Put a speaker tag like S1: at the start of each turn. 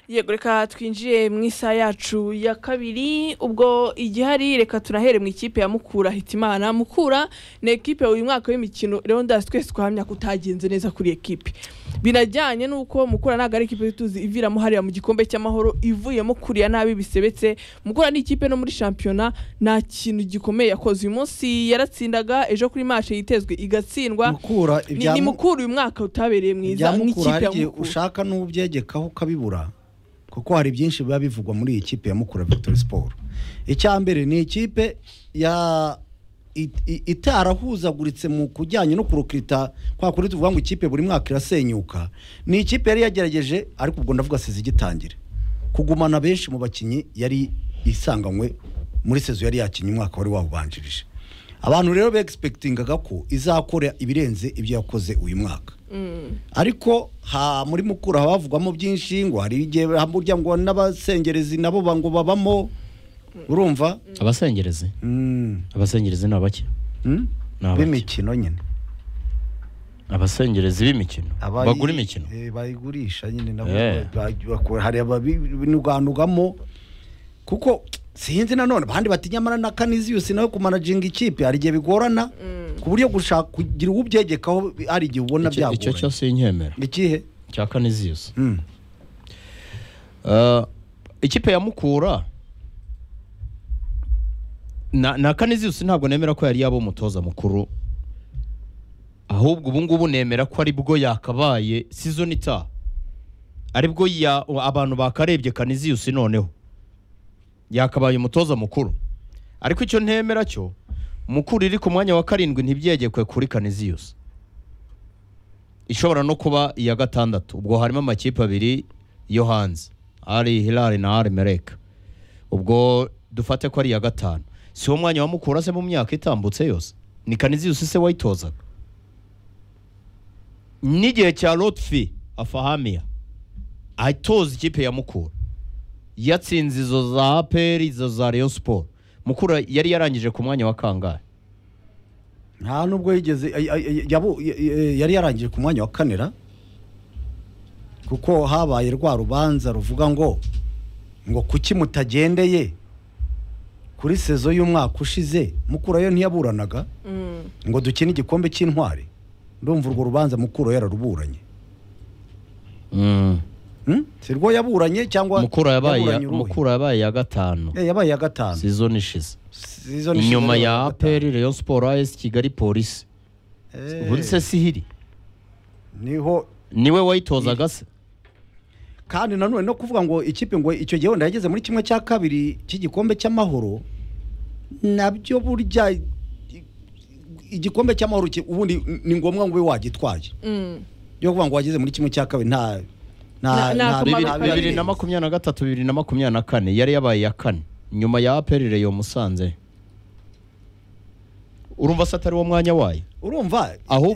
S1: yego reka twinjiye mu isaha yacu ya kabiri ubwo igihari reka tunahere mu ikipe ya mukura hitimana mukura ni ekipe uyu mwaka w'imikino rero ndazi twese twahamya kutagenze neza kuri ekipe binajyanye n'uko mukura ntabwo ari ikipe tuzi iviramo hariya mu gikombe cy'amahoro ivuyemo kuriya nabi bisebetse mukura ni ikipe no muri shampiyona nta kintu gikomeye yakoze uyu munsi yaratsindaga ejo kuri mashe yitezwe igatsindwa
S2: mukura
S1: ni, ni
S2: mu-
S1: mukura uyu mwaka utabereye mwiza
S2: ibya mukura
S1: nk'ikipe
S2: hari
S1: ya
S2: igihe
S1: mukura
S2: ushaka n'ubyegekaho ukabibura kuko hari byinshi biba bivugwa muri iyi kipe ya mukura victory sport icya mbere ni ikipe ya it- i- itarahuzaguritse mu kujyanye no kurukirita kwa kuri tuvuga ngo ikipe buri mwaka irasenyuka ni ikipe yari yagerageje ariko ubwo ndavuga sizi igitangira kugumana benshi mu bakinnyi yari isanganywe muri sezo yari yakinnye umwaka wari wawubanjirije abantu rero begisipekitingaga ko izakora ibirenze ibyo yakoze uyu mwaka ariko ha muri mukura haba havugwamo byinshi ngo hari igihe burya ngo n'abasengerezi nabo ba- ngo babamo urumva
S3: abasengerezi
S2: Mm,
S3: abasengerezi ni abake
S2: mm?
S3: Ni abaki?
S2: b'imikino nyine
S3: abasengerezi b'imikino
S2: Abayi-
S3: bagura imikino
S2: eh, bayigurisha nyine nabo
S3: Eh.
S2: ba- bakora- hari ababinuganugamo kuko sinzi nanone abandi bati nyamara na kaniziyusi nawe kumanajinga ikipe hari igihe bigorana ku buryo gushaka kugira uwo ubyegekaho hari igihe ubona
S3: Icyo- icyo
S2: byagoranye
S3: cyose nkemera
S2: ikihe
S3: cya kaniziyusi
S2: Mm.
S3: Uh, ikipe ya mukura na, na kaniziyusi ntabwo nemera ko yari yaba umutoza mukuru ahubwo ubu ngubu nemera ko ari bwo yakabaye season itaha ari bwo ya- abantu bakarebye kaniziyusi noneho yakabaye umutoza mukuru ariko icyo ntemera cyo mukuru iri ku mwanya wa karindwi ntibyegekwe kuri kaniziyusi ishobora no kuba iya gatandatu ubwo harimo amakipe abiri yo hanze ari hilari na ari mereka ubwo dufate ko ari iya gatanu si wo mwanya wamukura se mu myaka itambutse yose ni kaniziyusi se wayitozaga n'igihe cya lotfi afahamiya atoza ikipe ya mukura yatsinze izo za aperi izo za rayon siporo mukura yari yarangije ku mwanya wa kangahe
S2: nta nubwo yigeze ay- ay- ay- yabu- y- y- yari yarangije ku mwanya wa kanera kuko habaye rwa rubanza ruvuga ngo ngo kuki mutagendeye kuri sezo y'umwaka ushize mukura yo ntiyaburanaga
S1: Mm.
S2: ngo dukine igikombe cy'intwari ndumva urwo rubanza mukura yararuburanye
S3: Mm.
S2: Hmm? si rwo yaburanye cyangwa
S3: mukura yabaye
S2: yaburanye uruhe?
S3: mukura yabaye iya gatanu
S2: Eh, yabaye iya gatanu
S3: sizoni ishize
S2: Season ishize
S3: inyuma
S2: yabaye
S3: ya
S2: iya gatanu.
S3: aperi rayon siporo as kigali polisi
S2: Eh,
S3: ubundi se sihiri
S2: niho
S3: niwe wayitozaga se
S2: kandi nanone no kuvuga ngo ikipe ngo icyo gihe wenda yageze muri kimwe cya kabiri cy'igikombe cy'amahoro nabyo burya i- igikombe cy'amahoro ki- ubundi ni ngombwa ngo ube wagitwaye
S1: Mm.
S2: yo kuvuga ngo wageze muri kimwe cya kabiri nta
S1: Nta-
S2: nta
S1: nta
S3: bibiri
S1: Kumara kabiri.
S3: bibiri na makumyabiri na gatatu bibiri na makumyabiri na kane yari yabaye iya kane nyuma ya aperi rayon musanze urumva se atari wo mwanya wayo
S2: urumva
S3: ahubwo